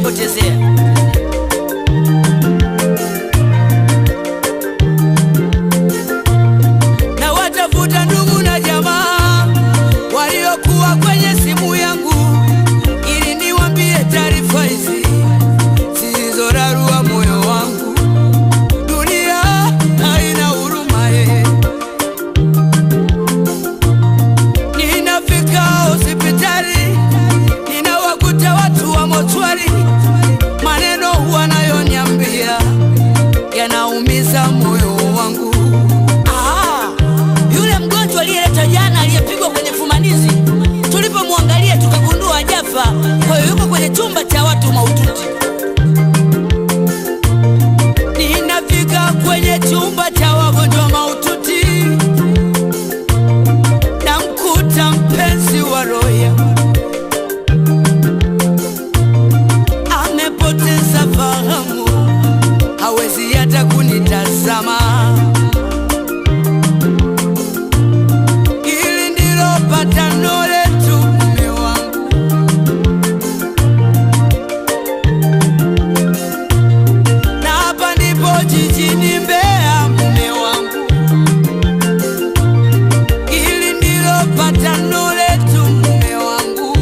kunipotezea. Na watafuta ndugu na jamaa waliokuwa kwenye simu yangu, ili niwambie taarifa hizi zilizorarua moyo wangu. Dunia haina huruma ye. Ninafika hospitali, ninawakuta watu wa mochwari, maneno wanayoniambia yanaumiza moyo wangu. Ah, yule mgonjwa aliyeleta jana aliyepigwa kwenye fumanizi, tulipomwangalia tukagundua hajafa, kwa hiyo yuko kwenye chumba cha watu mahututi. Ninafika kwenye chumba cha wagonjwa mahututi, namkuta mpenzi wa roho yangu amepoteza fahamu, hawezi hata kunitazama. Hili ndilo patano letu, mume wangu. Na hapa ndipo jijini Mbeya, mume wangu. Hili ndilo patano letu, mume wangu.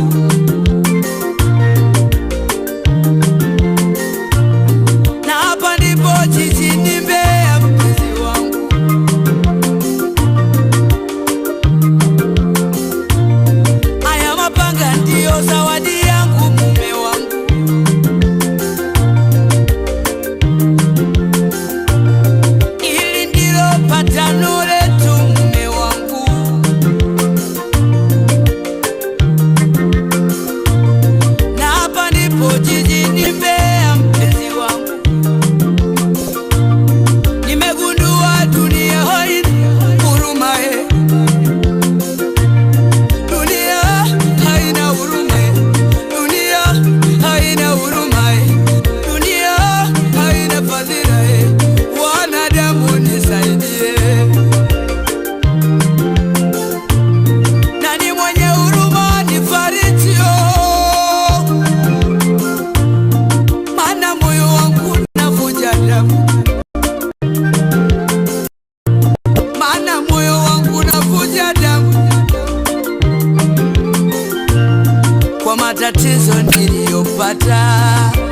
Na hapa ndipo jijini Mbeya, mpenzi wangu. Haya mapanga ndiyo zawadi yangu, mume wangu. Hili ndilo patano letu, mume wangu. Na hapa ndipo jijini Mbeya, mpenzi wangu. Nimegundua dunia haina huruma ye. Dunia haina huruma ye. Dunia haina huruma ye. Dunia haina fadhila ye. Wanadamu nisaidie. Nani mwenye huruma nifariji, oh. Maana moyo wangu unavuja damu, maana moyo wangu unavuja damu kwa matatizo niliyopata.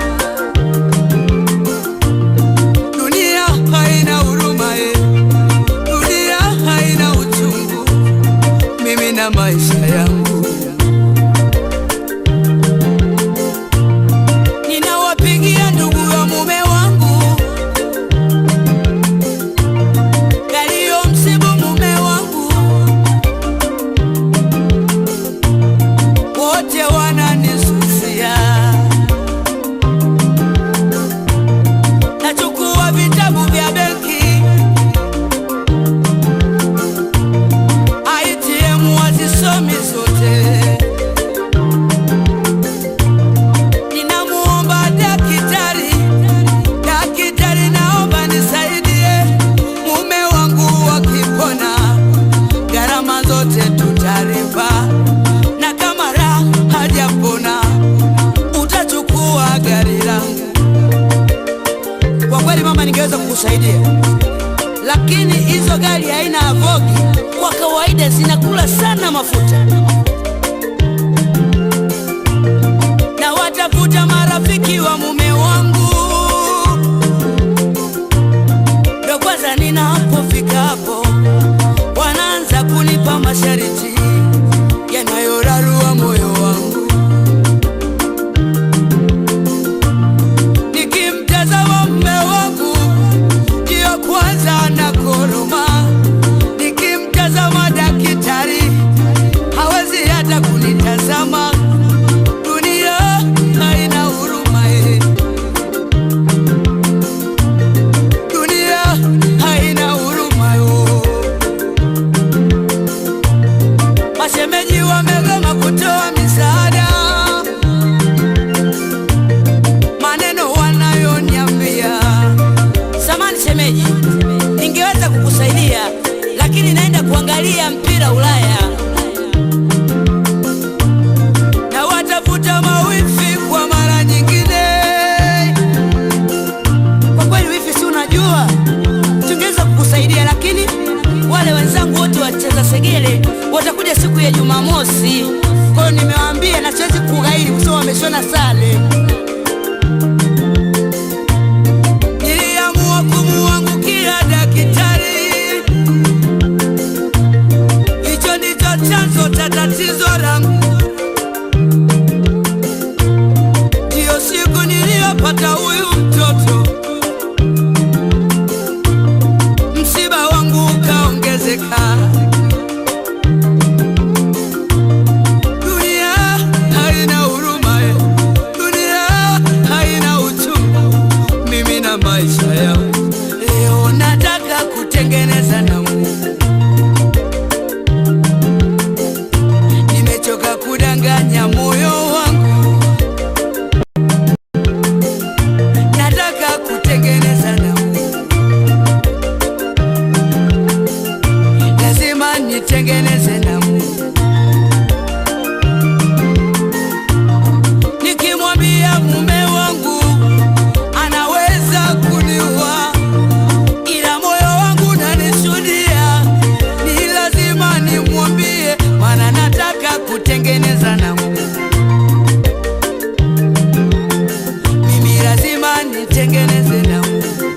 Dunia haina huruma ye, dunia haina uchungu, mimi na maisha yangu ninawapigia ndugu wa mume wangu yaliyo msibu mume wangu, wote wananisusia. Nachukua vitabu vya benki, ATM wazisomi zote. Ninamuomba daktari, daktari, naomba nisaidie mume wangu wakipona, gharama zote tutalipa, na kama raha hajapona utachukua gari langu. Kwa kweli mama, ningeweza kukusaidia, lakini hizo gari haina avogi, kwa kawaida zinakula sana mafuta. na watafuta marafiki wa mume wangu, ndo kwanza ninapofika hapo wanaanza kunipa masharti yanayorarua moyo wangu. Nikimtazama mume wangu ndiyo kwanza na koroma, nikimtazama daktari hawezi hata kunitazama. Dunia haina huruma ye. Dunia haina huruma yo. Mashemeji wamegoma kutoa misaada, maneno wanayoniambia. Samani shemeji, ningeweza kukusaidia lakini naenda kuangalia mpira Ulaya. wameshona sale. Niliamua kumuangukia daktari, hicho ndicho chanzo cha tatizo langu. Ndiyo siku niliyopata huyu mtoto, msiba wangu ukaongezeka. Dunia haina huruma, eh. dunia haina uchungu. Mimi na maisha yangu leo nataka kutengeneza na Mungu. Nimechoka kudanganya moyo wangu, nataka kutengeneza na Mungu. Lazima nitengeneze na Mungu. Nikimwambia mume wangu anaweza kuniua, ila moyo wangu unanishuhudia ni lazima nimwambie, maana nataka kutengeneza na Mungu. Mimi lazima nitengeneze na Mungu.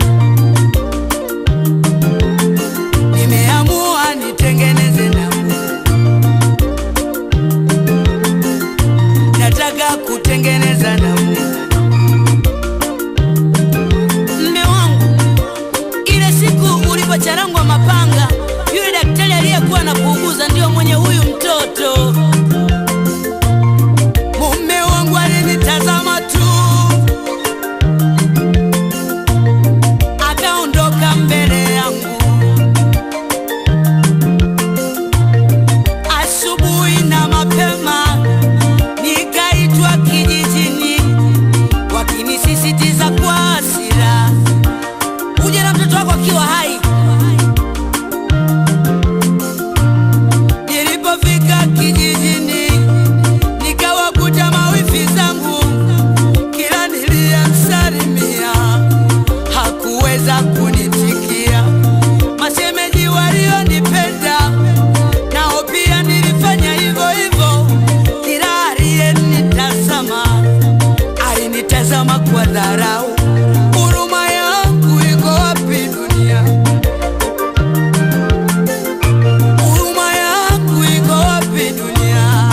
Nimeamua nitengeneze na Mungu. Nataka kutengeneza na Mungu. Mme wangu, ile siku ulipocharangwa mapanga, yule daktari aliyekuwa na kuuguza ndio mwenye huyu mtoto. Mume wangu alinitazama tu, akaondoka mbele yangu. Asubuhi na mapema nikaitwa kijijini, wakinisisitiza kwa hasira, uje na mtoto wako akiwa hai. Nilipofika kijijini, nikawakuta mawifi zangu, kila niliyemsalimia hakuweza kunitikia. Mashemeji walionipenda nao pia nilifanya hivyo hivyo, kila aliyenitazama alinitazama kwa dharau. Huruma yangu iko wapi dunia? Huruma yangu iko wapi dunia?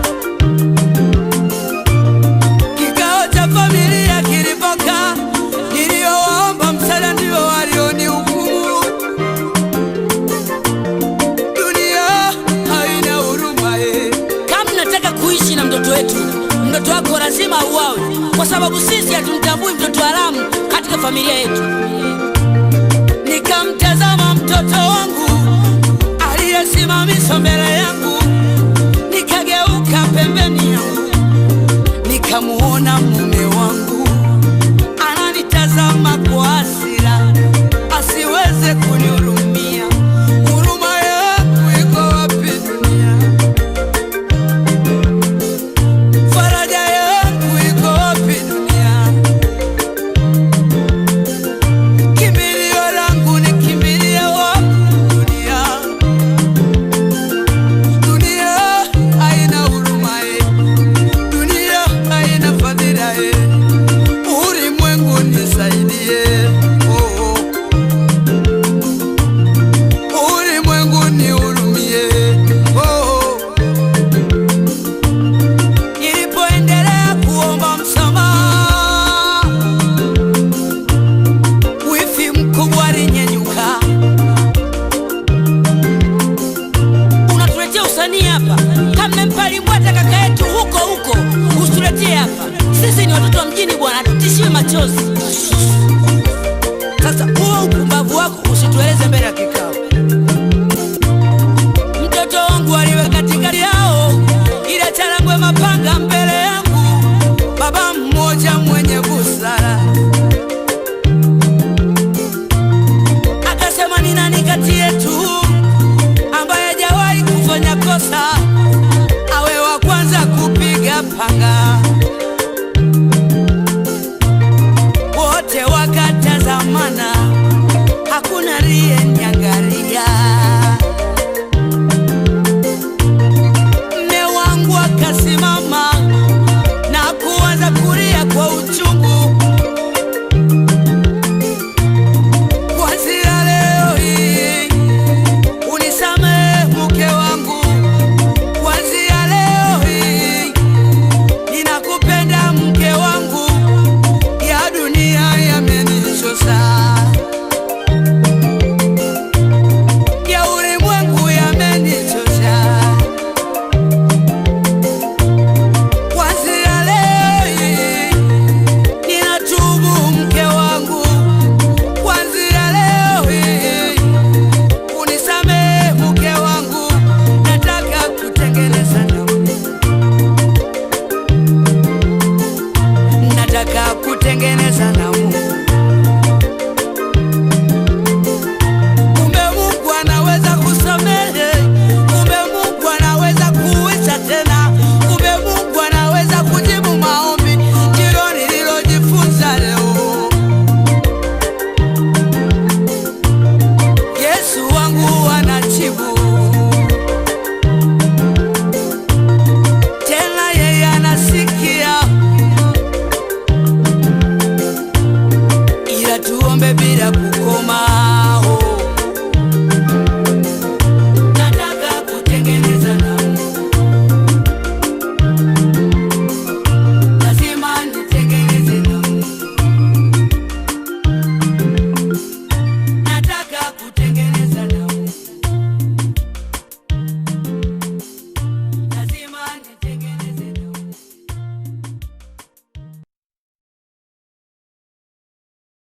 Kikao cha familia kilipokaa, niliowaomba msaada ndio walionihukumu. Dunia haina huruma eh. Kama mnataka kuishi na mtoto wetu, mtoto wako lazima auawe, kwa sababu sisi hatumtambui mtoto haramu katika familia yetu. Nikamtazama mtoto wangu aliyesimamishwa mbele yangu, nikageuka pembeni yangu, nikamuona mume wangu ananitazama kwa hasira, asiweze kunihurumia. Huruma yangu iko wapi dunia? Faraja yangu iko wapi dunia? Kimbilio langu ni kimbilie wapi dunia? Dunia haina huruma eh. Dunia haina fadhila eh. Ulimwengu nisaidie, oh, oh. Ulimwengu nihurumie, oh, oh. Nilipoendelea kuomba msamaha, wifi mkubwa alinyenyuka. Unatuletea usanii hapa? Kama mmempa limbwata kaka yetu huko huko, usituletee hapa. Sisi ni watoto wa mjini bwana, tutishiwe machozi. Sasa huo upumbavu wako usitueleze mbele ya kikao. Mtoto wangu aliwe katikati yao, ile charangwe mapanga mbele yangu. Baba mmoja mwenye busara akasema, ni nani kati yetu ambaye hajawahi kufanya kosa awe wa kwanza kupiga panga?